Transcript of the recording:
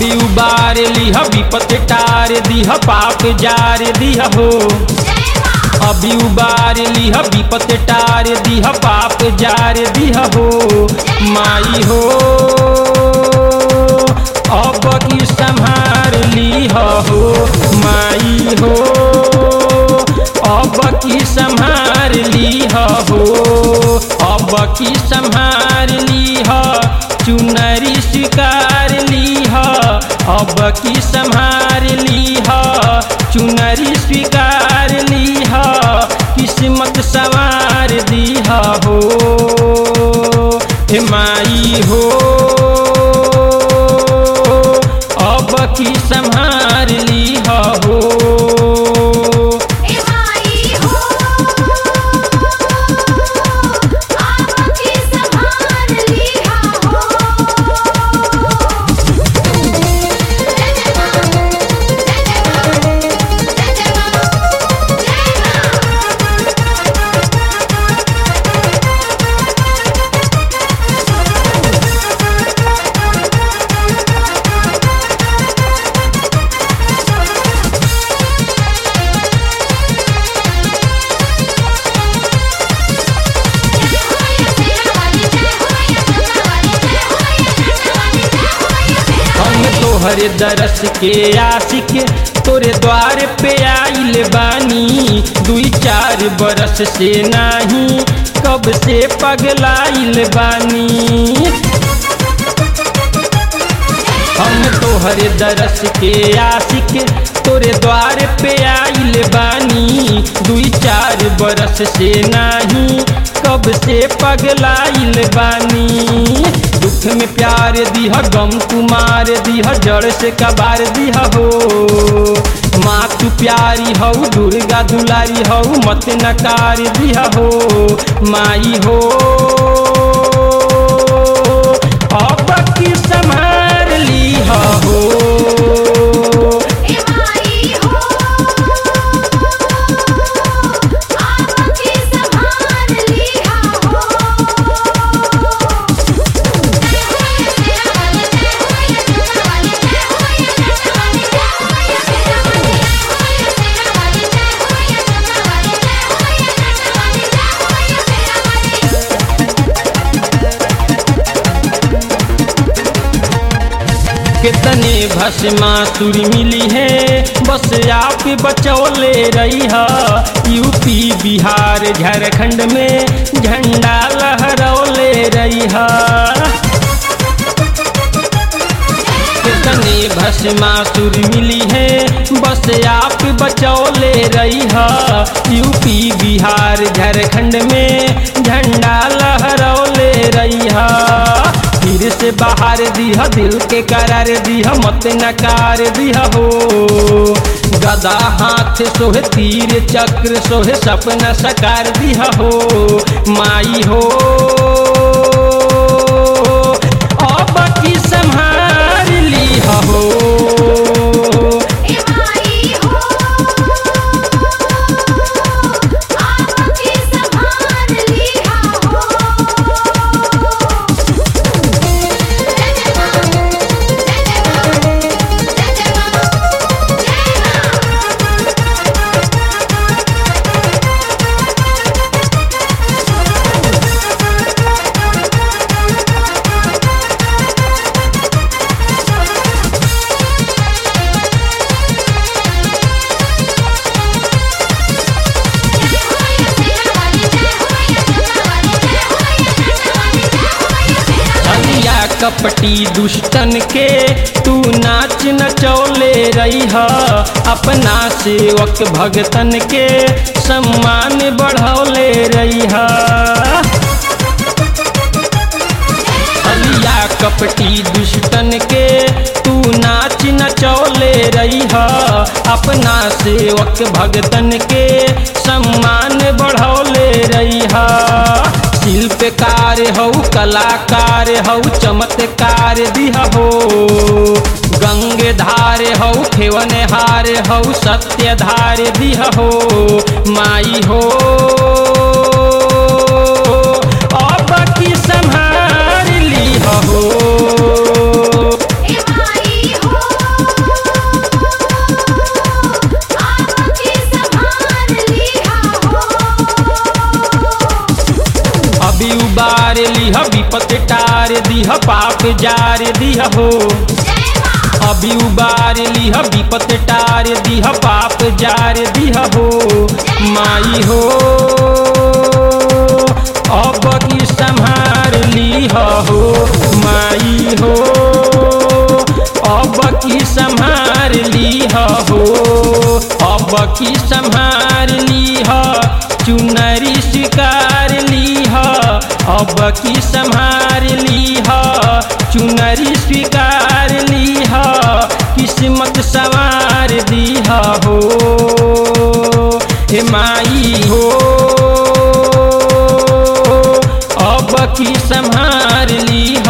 अभी उबार लिह विपत टार दिह पाप जार दिह हो अभी उबार लिह विपत टार दिह पाप जार दिह हो माई हो अब की संहार लिह हो माई हो अब की संहार लिह हो अब की संहार लिह चुनरी स्वीकार लिह अब की संहार लिह चुनरी स्वीकार लिह किस्मत सवार दिह हो हे माई हो अब की संहार लिह हो हम तोहरे दरस के आशिक तोरे द्वार पे आइल बानी दुई चार बरस से नाही कब से पगलाइल बानी हम तोहरे दरस के आशिक तोरे द्वार पे आइल बानी दुई चार बरस से नाही कब से पगलाइल बानी दुख में प्यार दिह गम तुम्हार दिह जड़ से कबार दिह हो माँ तू प्यारी हऊ दुर्गा दुलारी हऊ मत नकार दिह हो माई हो अब की संभार लिह हो कितने भस्मासुर मिली है बस आप बचौले रही है यूपी बिहार झारखंड में झंडा लहरौले रही है कितने भस्मासुर मिली है बस आप बचौले रही है यूपी बिहार झारखंड में झंडा लहरौले रही है फिर से बाहर दिह दिल के करार दिह मत नकार दिह हो गदा हाथ सोहे तीर चक्र सोहे सपना सकार दिह हो माई हो अब की संहार लिह हो हलिया कपटी दुष्टन के तू नाच नचौले रही है अपना सेवक भगतन के सम्मान बढ़ौले रही है हलिया कपटी दुष्टन के तू नाच नचौले रही है अपना सेवक भगतन के सम्मान बढ़ौले रही है शिल्पकार हऊ कलाकार हऊ चमत्कार दिह हो गंगे धार हऊ खेवन हार हऊ सत्य धार दिह हो माई हो अब की संहार लिह हो ए माई हो उबार लिह विपत टार दिह पाप जार दिह हो अभी उबार लिह विपत टार दिह पाप जार दिह हो माई हो अब की संहार लिह हो माई हो अब की संहार लिह हो अब की संहार लिह चुनरी शिकार लिह अब की संहार लिह चुनरी स्वीकार लिह किस्मत सवार दिह हो हे माई हो अब की संहार लिह